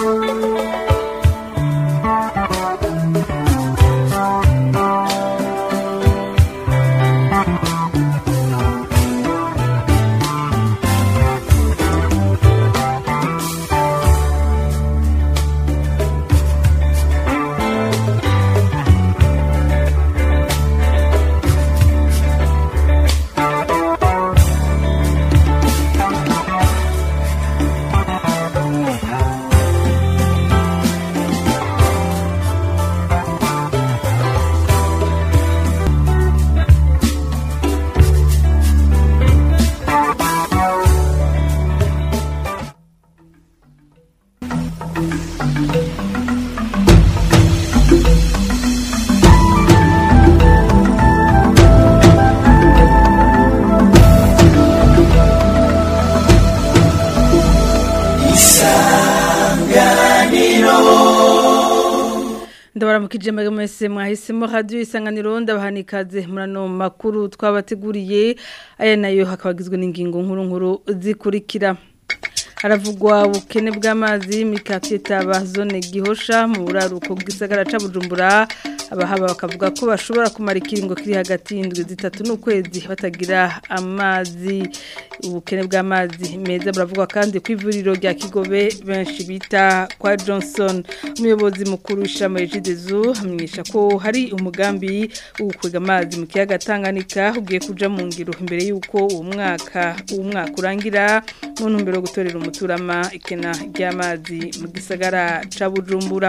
ndabaramukije mwese mwahisemo radio isanganiro ndabahanikaze murano makuru twabateguriye aya nayo hakabagizwe n'ingingo nkuru nkuru zikurikira haravugwa ubukene bw'amazi mikati taba zone gihosha mu buraruko bw'isagara ca Bujumbura abahaba bakavuga ko bashobora kumara ikiringo kiri hagati y'indwi zitatu n'ukwezi batagira amazi ubukene bw'amazi meza buravugwa kandi ku ivuriro rya Kigobe benshi bita kwa Johnson umuyobozi mukuru w'ishami Regidezu amenyesha ko hari umugambi wo gukwega amazi mu kiyaga Tanganyika ugiye kuja mu ngiro imbere y'uko uwo mwaka uwo mwaka urangira mu ntumbero yo gutorera umuturama ikena ry'amazi mu gisagara ca Bujumbura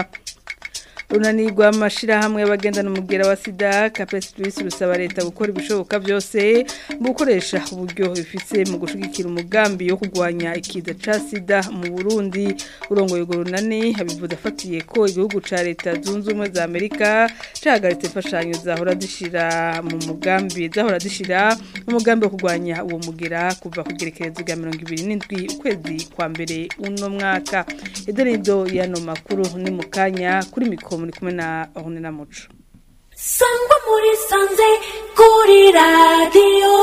runanirwa amashirahamwe y'abagendana umugera wa sida Capes Plus rusaba leta gukora ibishoboka byose mu gukoresha uburyo bifise mu gushigikira umugambi wo kugwanya ikiza ca sida mu Burundi urongoye urwo runani habivuze afatiye ko igihugu ca leta zunze ubumwe za Amerika cahagaritse imfashanyo zahora zishira mu mugambi zahora zishira umugambi wo kugwanya uwo mugera kuva ku gerekerezo rya 27 ukwezi kwa mbere uno mwaka idonido yano makuru ni mukanya kuri mikoro muri kumwe na Ornella Muco sangwa muri sanze kuri radiyo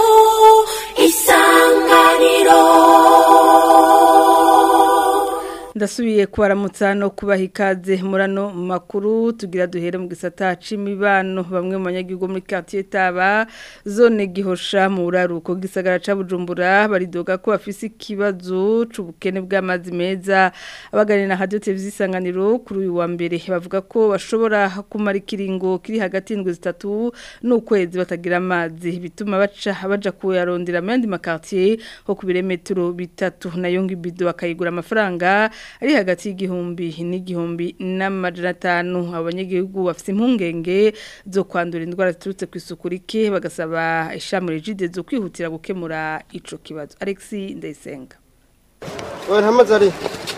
isanganiro ndasubiye kubaramutsa no kubaha ikaze murano makuru tugira duhere mu gisata c'imibano bamwe mu banyagihugu muri quartier Taba zone gihosha mu buraruko gisagara ca Bujumbura baridoga ko bafise ikibazo c'ubukene bw'amazi meza abaganira na radio televiziyo isanganiro kuri uyu wa mbere bavuga ko bashobora kumara ikiringo kiri hagati y'indwi zitatu n'ukwezi batagira amazi bituma baca baja kuyarondera mu yandi makartier ho ku birometero bitatu nayo ngibido bakayigura amafaranga ari hagati y'igihumbi n'igihumbi n'amajana atanu abanyagihugu bafite impungenge zo kwandura indwara ziturutse ku isuku rike bagasaba ishami rigide zo kwihutira gukemura ico kibazo Alexi Ndayisenga Oya ntamazi ari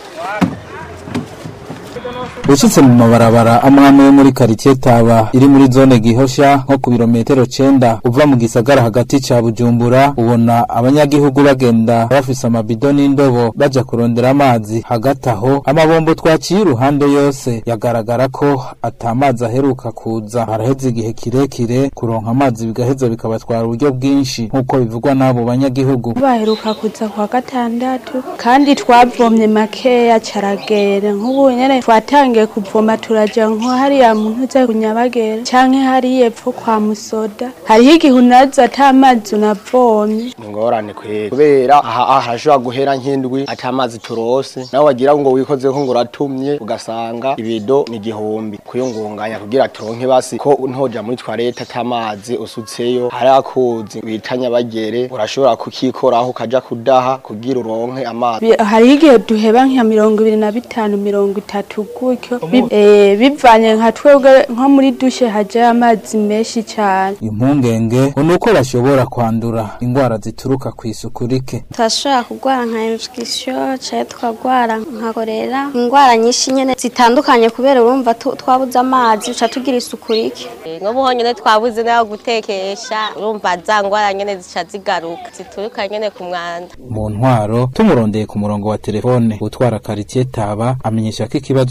Ushitse mu mabarabara amwame yo muri quartier Taba iri muri zone gihosha nko ku birometero 9 uva mu gisagara hagati ca Bujumbura ubona abanyagihugu bagenda bafise amabido n'indobo baja kurondera amazi hagati aho amabombo twaciye iruhande yose yagaragara ko atamazi aheruka kuza haraheze igihe kirekire kuronka amazi bigaheza bikabatwara uburyo bwinshi nk'uko bivugwa n'abo banyagihugu baheruka kuza kwa gatandatu kandi twavomye makeya caragera nk'ubu nyene twatangiye kuvoma turaja nko hariya muntu uza kunyabagera canke hariya epfo kwa musoda hariho igihe unaza ata mazi unavomye ingorane kwera kubera aha harashobora guhera nk'indwi ata mazi turose nawe wagira ngo wikozeko ngo uratumye ugasanga ibido ni igihumbi kuyungunganya kugira turonke basi ko ntoja muri twarete ata mazi usutseyo hari akuzi bita nyabagere urashobora kukikoraho ukaja kudaha kugira uronke amazi Bi- hariho igihe duheba nka mirongo ibiri na bitanu mirongo itatu gutyo Bi- eh, bivanye nka twebwe nko muri dushe hajayo amazi menshi cane impungenge ngo nuko bashobora kwandura indwara zituruka ku isuku rike turashobora kurwara nka infection cyangwa tukarwara nka korera indwara nyinshi nyine zitandukanye kubera urumva tu- twabuze amazi duca tugira isuku rike nk'ubu nyine twabuze n'aho gutekesha urumva za ngwara nyine zica zigaruka zituruka nyine ku mwanda mu ntwaro tumurondeye ku murongo wa telefone utwara quartier Taba amenyesha ko ikibazo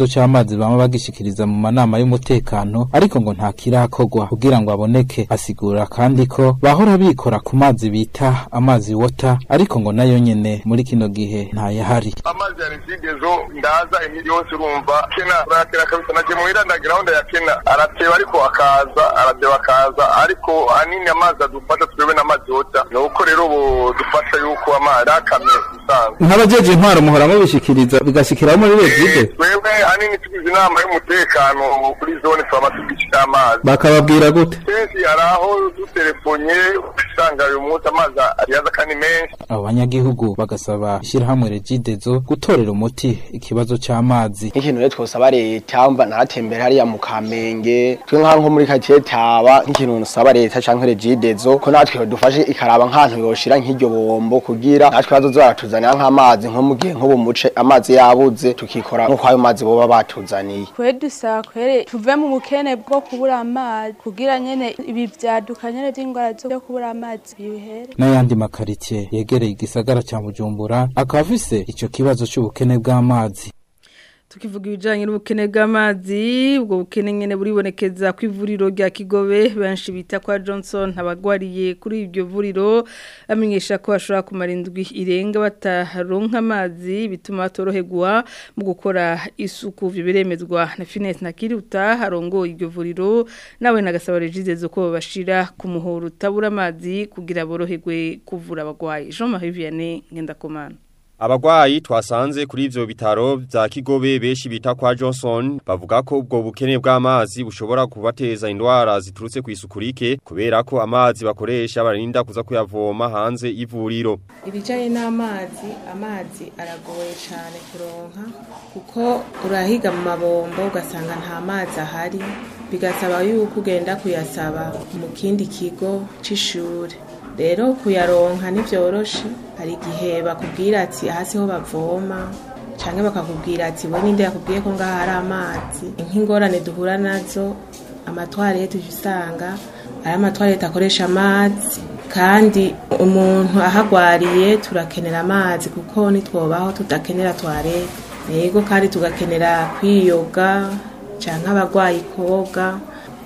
kibazo c'amazi bama bagishikiriza mu manama y'umutekano ariko ngo nta kirakogwa kugira ngo aboneke asigura kandi ko bahora bikora ku mazi bita amazi wota ariko ngo nayo nyene muri kino gihe ntayahari amazi ya regidezo ndaza imiri yose urumva kena uratera kabisa naje muhira ndagira aho ndayakena arateba ariko akaza arateba akaza ariko hanini amazi adufasha twebwe n'amazi yota ni uko rero ubu dufasha yuko amazi akamye usanzwe nk'abajeje intwaro muhora mubishikiriza bigashikiraho muri regide twebwe hanini tugize inama y'umutekano kuri zone twaba tugishika amazi bakababwira gute kenshi hari aho dutelefonye usanga uyu munsi amazi yaza kandi menshi abo banyagihugu bagasaba ishyirahamwe regidezo gutorera umuti ikibazo c'amazi nk'ikintu rero twosaba leta mba naratembera hariya mu kamenge twe nk'aho nko muri katiye taba nk'ikintu nsaba leta canke regidezo ko natwe dufashe ikaraba nk'ahantu yoshira nk'iryo bombo kugira natwe bazoza baratuzanira nk'amazi nko mu gihe nk'ubu muce amazi yabuze tukikora nk'uko ayo mazi boba batuzaniye kwe dusaba kwere tuve mu bukene bwo kubura amazi kugira nyene ibi vyaduka nyene vy'ingwara zo kubura amazi bihere n'ayandi makaritie yegereye igisagara ca bujumbura akaba afise ico kibazo c'ubukene bw'amazi tukivuga ibijanye n'ubukene bw'amazi ubwo bukene nyene buribonekeza ku ivuriro rya Kigobe benshi bita kwa Johnson abagwariye kuri iryo vuriro amenyesha ko bashobora kumara indwi irenga bataronka amazi bituma batoroherwa mu gukora isuku vyo biremezwa na Finesse Nakiruta harongo iryo vuriro nawe nagasaba regize ko bashira ku muhoro utabura amazi kugira boroherwe kuvura abagwayi Jean-Marie Vianney Ngendakomana Abagwayi twasanze kuri ivyo bitaro vya Kigobe beshi bita kwa Johnson bavuga ko ubwo bukene bw'amazi bushobora kubateza indwara ziturutse ku isukurike kubera ko amazi bakoresha barinda kuza kuyavoma hanze y'ivuriro. Ibijanye n'amazi amazi aragoye cyane kuronka kuko urahiga mu mabombo ugasanga nta mazi ahari bigasaba yuko ugenda kuyasaba mu kindi kigo c'ishure rero kuyaronka ntibyoroshe hari igihe bakubwira ati aha siho bavoma cyangwa bakakubwira ati we ninde yakubwiye ko ngaha hari amazi nk'ingorane duhura nazo amatwarete usanga ari amatwarete akoresha amazi kandi umuntu ahagwariye turakenera amazi kuko nitwobaho tudakenera twarete yego kandi tugakenera kwiyoga cyangwa abarwayi koga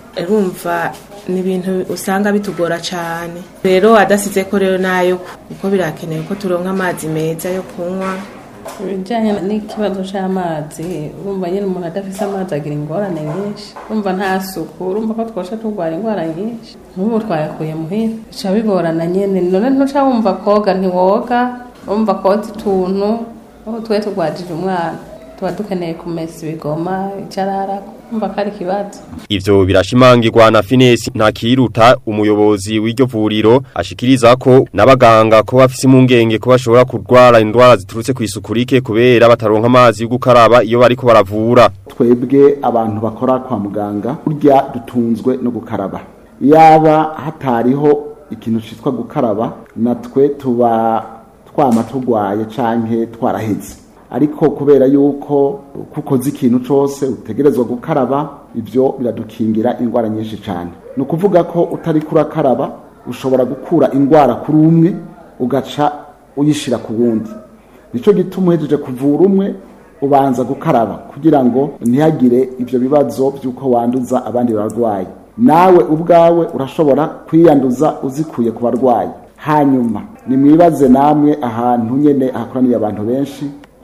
urumva ni ibintu usanga bitugora cyane rero adasize ko rero nayo kuko birakenewe ko turonka amazi meza yo kunywa ibijyanye n'ikibazo cy'amazi urumva nyine umuntu adafite amazi agira ingorane nyinshi urumva nta suku urumva ko twasha turwara indwara nyinshi nk'ubu twayakuye muhira bica bigorana nyine none ntuca wumva koga ntiwoga wumva koza utuntu aho twe turwajije umwana tuba dukeneye kumesa ibigoma icararako umva ko ari ikibazo Ivyo birashimangirwa na Finesi Ntakiruta umuyobozi w'iryo vuriro ashikiriza ko n'abaganga ko bafise impungenge ko bashobora kurwara indwara ziturutse ku isukurike kubera bataronka amazi yo gukaraba iyo bariko baravura. twebwe abantu bakora kwa muganga burya dutunzwe no gukaraba yaba hatariho ikintu cyitwa gukaraba natwe tuba twama turwaye canke twaraheze ariko kubera yuko kukoze ikintu cyose utegerezwa gukaraba ibyo biradukingira indwara nyinshi cyane ni ukuvuga ko utari kurakaraba ushobora gukura indwara kuri umwe ugaca uyishyira ku wundi nicyo gituma uhejeje kuvura umwe ubanza gukaraba kugira ngo ntihagire ibyo bibazo by'uko wanduza abandi barwayi nawe ubwawe urashobora kwiyanduza uzikuye ku barwayi hanyuma nimwibaze namwe ahantu nyine hakoraniye abantu benshi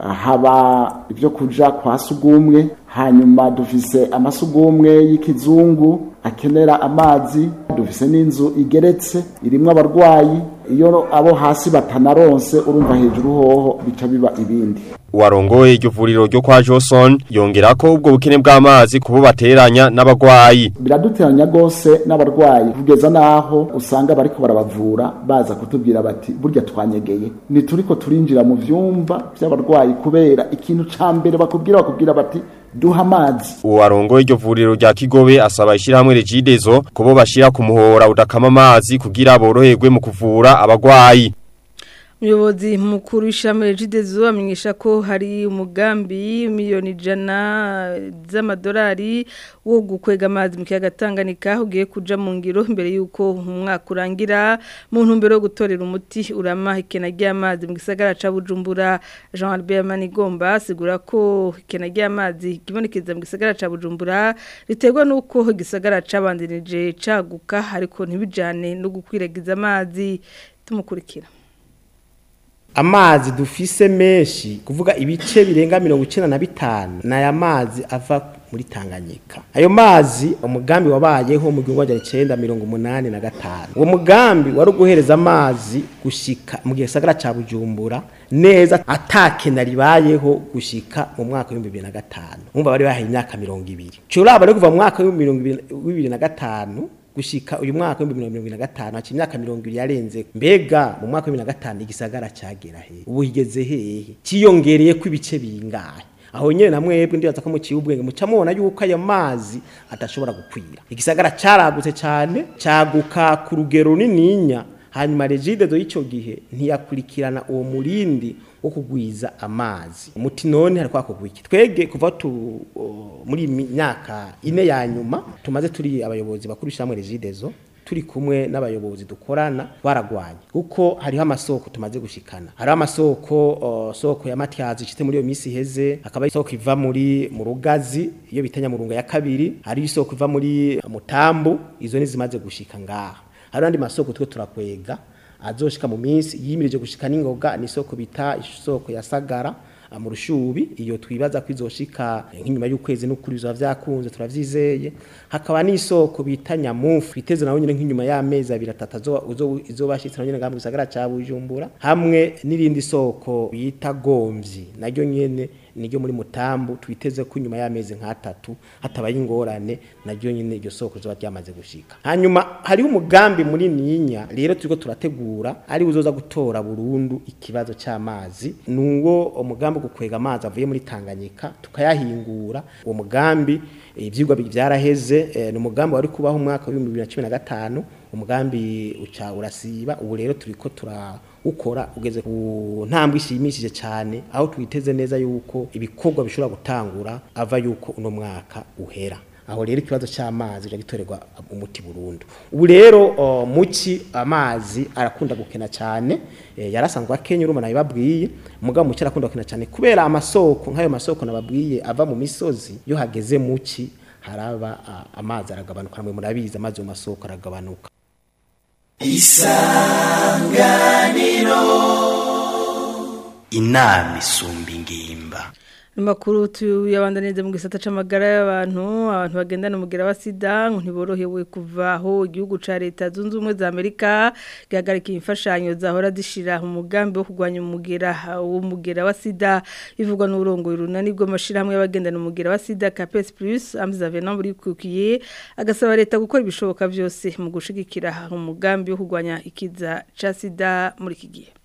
haba ibyo kuja kwa sugumwe hanyuma dufise amasugumwe y'ikizungu akenera amazi dufise n'inzu igeretse irimwo abarwayi iyo abo hasi batanaronse urumva hejuru hoho bica biba ibindi Uwarongoye iryo vuriro ryo kwa Johnson yongera ko ubwo bukene bw'amazi kubo bateranya n'abagwayi. biraduteranya rwose n'abarwayi kugeza n'aho usanga bariko barabavura baza kutubwira bati burya twanyegeye ntituriko turinjira mu vyumba vy'abarwayi kubera ikintu ca mbere bakubwira bakubwira bati duha amazi Uwarongoye iryo vuriro rya Kigobe asaba ishirahamwe Regidezo kubo bashira ku muhora udakama amazi kugira boroherwe mu kuvura abagwayi. umuyobozi mukuru w'ishami regidezo amenyesha ko hari umugambi miliyoni ijana z'amadolari wo gukwega amazi mu kiyaga Tanganyika ugiye kuja mu ngiro mbere y'uko umwaka urangira mu ntumbero yo gutorera umuti urama ikena ry'amazi mu gisagara ca Bujumbura Jean Albert Manigomba asigura ko ikena ry'amazi kibonekeza mu gisagara ca Bujumbura riterwa nuko igisagara cabandanije caguka ariko ntibijane no gukwiragiza amazi tumukurikira amazi dufise menshi kuvuga ibice birenga mirongo icenda na bitanu ni aya mazi ava muri tanganyika ayo mazi umugambi wabayeho mu gihumbi magana icenda mirongo umunani na gatanu uwo mugambi wari uguhereza amazi gushika mu gisagara ca bujumbura neza atakena ribayeho gushika mu mwaka w'ibihumbi bibiri na gatanu umva bari bahaye imyaka mirongo ibiri curaba rero kuva mu mwaka w'ibihumbi bibiri na gatanu gushika uyu mwaka wa 2025 haci imyaka 20 yarenze mbega mu mwaka wa 2025 igisagara cyagera he ubu higeze hehe ciyongereye ko ibice bingahe aho nyene namwebwe ndibaza ko muciye ubwenge muca mubona yuko ayo mazi atashobora gukwira igisagara caragutse cyane caguka ku rugero runininya hanyuma regide do ico gihe ntiyakurikirana uwo murindi wo kugwiza amazi umuti none hari kwakogwa iki twege kuva tu o, muri myaka ine ya nyuma tumaze turi abayobozi bakuru shamwe regidezo turi kumwe n'abayobozi dukorana baragwanye kuko hariho amasoko tumaze gushikana hariho amasoko uh, soko ya Matyazi cite muri iyo misi heze hakaba isoko iva muri mu rugazi iyo bitanya mu runga ya kabiri hari isoko iva muri mutambu izo ni zimaze gushika ngaha hari andi masoko twe turakwega azoshika mu minsi yimirije gushika n'ingoga ni isoko bita isoko ya Sagara mu rushubi iyo twibaza ko izoshika nk'inyuma y'ukwezi n'ukuri bizaba vyakunze turavyizeye hakaba n'isoko bita nyamufu iteze nawe nyine nk'inyuma y'amezi abiri atatu izobashitse nawe nyine ngaha mu gisagara ca Bujumbura hamwe n'irindi soko bita Gomvyi naryo nyene niryo muri mutambu twiteze ko nyuma y'amezi nk'atatu hatabaye ingorane naryo nyine iryo soko zoba ryamaze gushika hanyuma hariho umugambi muri ninya rero turiko turategura ari uzoza gutora burundu ikibazo c'amazi nuwo umugambi gukwega amazi avuye muri Tanganyika tukayahingura uwo mugambi ivyigwa byaraheze e, ni umugambi wari kubaho umwaka wa 2015 umugambi uca urasiba ubu rero turiko tura ukora ugeze ku ntambwe ishimishije cyane aho twiteze neza yuko ibikorwa bishobora gutangura ava yuko uno mwaka uhera aho rero ikibazo cy'amazi gitorerwa umuti burundu ubu rero uh, muki amazi arakunda gukena cyane e, yarasanzwe akenya urumva nabibabwiye mugabo muki arakunda gukena cyane kubera amasoko nk'ayo masoko nababwiye ava mu misozi yo hageze muki haraba uh, amazi aragabanuka namwe murabizi amazi mu masoko aragabanuka isanganiro inama isumba ingimba Makuru tuyabandanize mu gisata c'amagara y'abantu abantu bagendana umugera wa sida ngo ntiborohewe kuva aho igihugu ca leta zunze ubumwe za Amerika gihagarika imfashanyo zahora zishira mu mugambi wo kurwanya umugera w'umugera wa sida bivugwa n'urongo runani bw'amashirahamwe y'abagendana umugera wa sida Capes Plus Amza Venant buri kukiye agasaba leta gukora ibishoboka byose mu gushigikira umugambi wo kurwanya ikiza ca sida muri iki gihe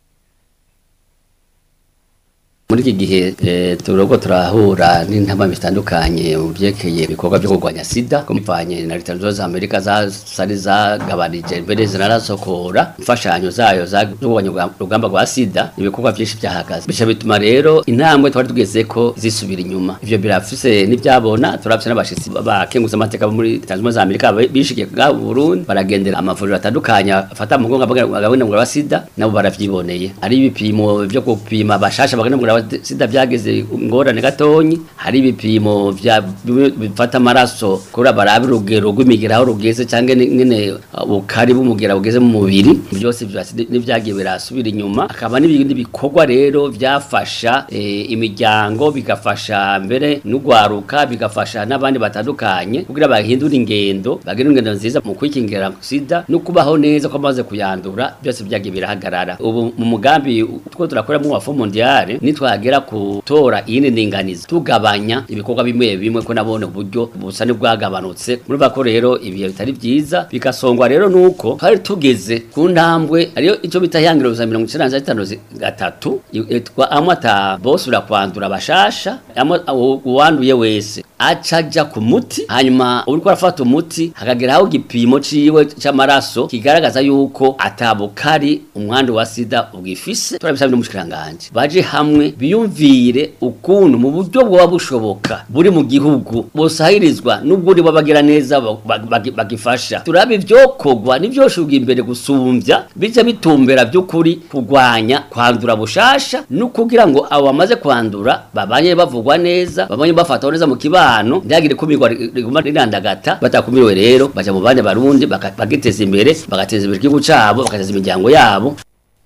muri iki gihe turogo turahura n'intama bitandukanye mu byekeye ibikorwa byo kurwanya sida kumvanye na leta zunze za amerika zari zagabanije mbere zinarasokora imfashanyo zayo zo kurwanya urugamba rwa sida ibikorwa byinshi byahagaze bisha bituma rero intambwe twari tugeze ko zisubira inyuma ivyo birafise n'ibyabona turafise n'abashitsi bakenguza amateka muri leta zunze za amerika bishikiye ga Burundi baragendera amavuriro atandukanye afata mu ngonga bagabona wa sida nabo baravyiboneye ari ibipimo byo gupima bashasha bagana sida byageze ingorane gatonyi hari ibipimo bifata amaraso kuri barabe urugero rw'imigera aho rugeze cyangwa nyine ubukari bw'umugera bugeze mu mubiri byose n'ibyagiye birasubira inyuma akaba n'ibindi bikorwa rero byafasha imiryango bigafasha mbere n'ugwaruka bigafasha n'abandi batandukanye kugira bahindure ingendo bagire ingendo nziza mu kwikingira sida no kubaho neza ko amaze kuyandura byose byagiye birahagarara ubu mu mugambi two turakora mu wafu mondiale nitwa nihagera kutora iyindi ndinganizo tugabanya ibikorwa bimwe bimwe ko nabone uburyo busa n'ubwagabanutse murumva ko rero ibihe bitari byiza bigasongwa rero nuko twari tugeze ku ntambwe ariyo icyo bita ihangiro za mirongo icyenda na gatanu zi- gatatu yitwa amata bosubira kwandura bashasha amwe uwo- uwanduye wese aca ajya ku muti hanyuma uriko arafata umuti hakageraho igipimo ciwe c'amaraso kigaragaza yuko atabukari umwandu wa sida ubwifise turabisabye n'umushikiranganje baje hamwe biyumvire ukuntu mu buryo bwoba bushoboka buri mu gihugu bosahirizwa n'ubwo babagira neza ba- ba- bagi- bagifasha turabe ivyokogwa n'ivyoshuga imbere gusumbya bica bitumbera by'ukuri kurwanya kwandura bushasha no kugira ngo abo bamaze kwandura babanye bavugwa neza babanye bafatwa neza mu kibano ntihagire kumirwa riguma rirandagata batakumiriwe rero baja mu bandi barundi baka- bagiteza imbere bagateza imbere igihugu cabo bagateza imiryango yabo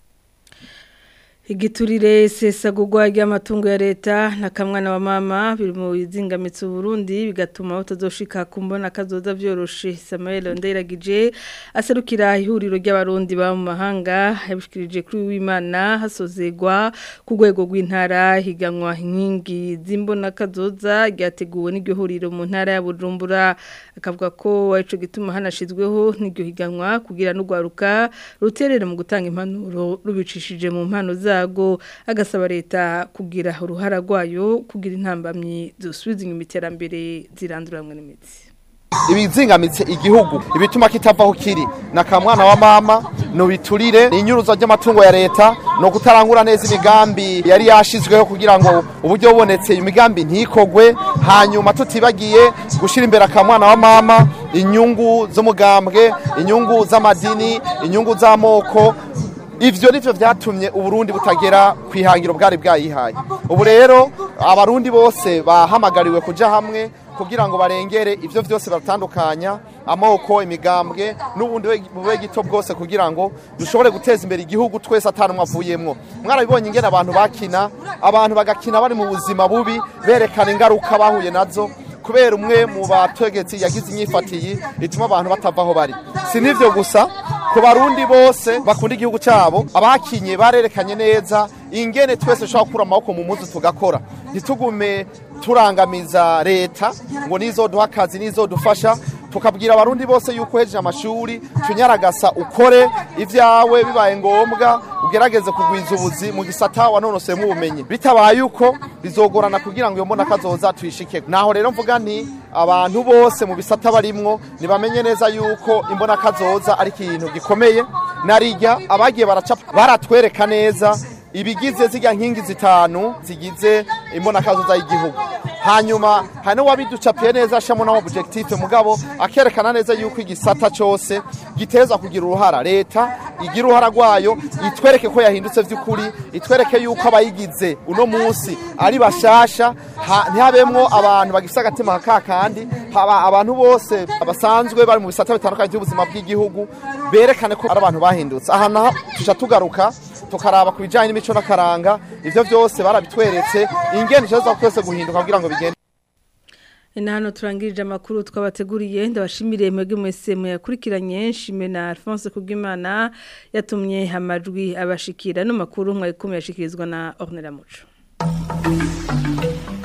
Igiturire sesagurwa ry'amatungo ya leta na kamwana wa mama biri mu bizingamitse Burundi bigatuma batazoshika kumbona kazoza vyoroshe Samuel Nderagije aserukira ihuriro ry'abarundi ba mu mahanga yabishikirije kuri w'Imana hasozegwa ku rwego rw'intara higanwa inkingi z'imbona kazoza ryateguwe n'iryo huriro mu ntara ya Bujumbura akavuga ko ico gituma hanashizweho n'iryo higanwa kugira n'ugwaruka ruterere mu gutanga impanuro rubicishije mu mpano zago agasaba leta kugira uruhara rwayo kugira intambamyi zosubiza inyuma iterambere ziranduramwe n'imitsi ibizingamitse igihugu ibituma kitavaho kiri na kamwana wa mama nubiturire inyuruzo ry'amatungo ya leta no kutarangura neza imigambi yari yashizweho kugira ngo uburyo bubonetse imigambi ntikogwe hanyuma tutibagiye gushira imbere akamwana wa mama inyungu z'umugambwe inyungu z'amadini inyungu z'amoko ivyo nivyo vyatumye uburundi butagera kwihangiro bwari bwayihaye ubu rero abarundi bose bahamagariwe kuja hamwe kugira ngo barengere ivyo vyose batandukanya amoko imigambwe n'ubundi we- bube gito bwose kugira ngo dushobore guteza imbere igihugu twese atanumwe avuyemwo mwarabibonye ingene abantu bakina abantu bagakina bari mu buzima bubi berekana ingaruka bahuye nazo kubera umwe mu bategetsi yagize inyifatiyi ituma abantu batava aho bari si n'ivyo gusa ku barundi bose bakunda igihugu cyabo abakinye barerekanye neza ingene twese dushobora gukura amaboko mu muzi tugakora ntitugume turangamiza leta ngo nizoduha akazi nizodufasha tukabwira abarundi bose yuko uhejeje amashuri tunyaragasa ukore ibyawe bibaye ngombwa ugerageze kugwiza ubuzi mu gisata wanonoseyemo ubumenyi bitabaye uko bizogorana kugira ngo iyo mbona kazoza tuyishike naho rero mvuga nti abantu bose mu bisata barimwo nibamenye neza yuko imbona kazoza ari ikintu gikomeye narijya abagiye baracapa baratwereka neza ibigize zirya nkingi zitanu zigize imbona kazoza y'igihugu hanyuma hari n'uwabiducapiye neza ashamo na objectif mugabo akerekana neza yuko igisata cyose giteza kugira uruhara leta igira uruhara rwayo itwereke ko yahindutse by'ukuri itwereke yuko abayigize uno munsi ari bashasha ha- ntihabemwo abantu bagifite agatima ka kandi haba abantu bose basanzwe bari mu bisata bitandukanye by'ubuzima bw'igihugu berekane ko ari abantu bahindutse aha naho tuja tugaruka tukaraba ku bijyanye n'imico n'akaranga ibyo byose barabitweretse ingendo ikibazo twese guhinduka kugira ngo bigende Ina hano turangirije amakuru twabateguriye ndabashimire mwebwe mwese muyakurikiranye nshime na Alphonse Kubwimana yatumye amajwi abashikira no makuru mwayikomeye ashikirizwa na Ornella Muco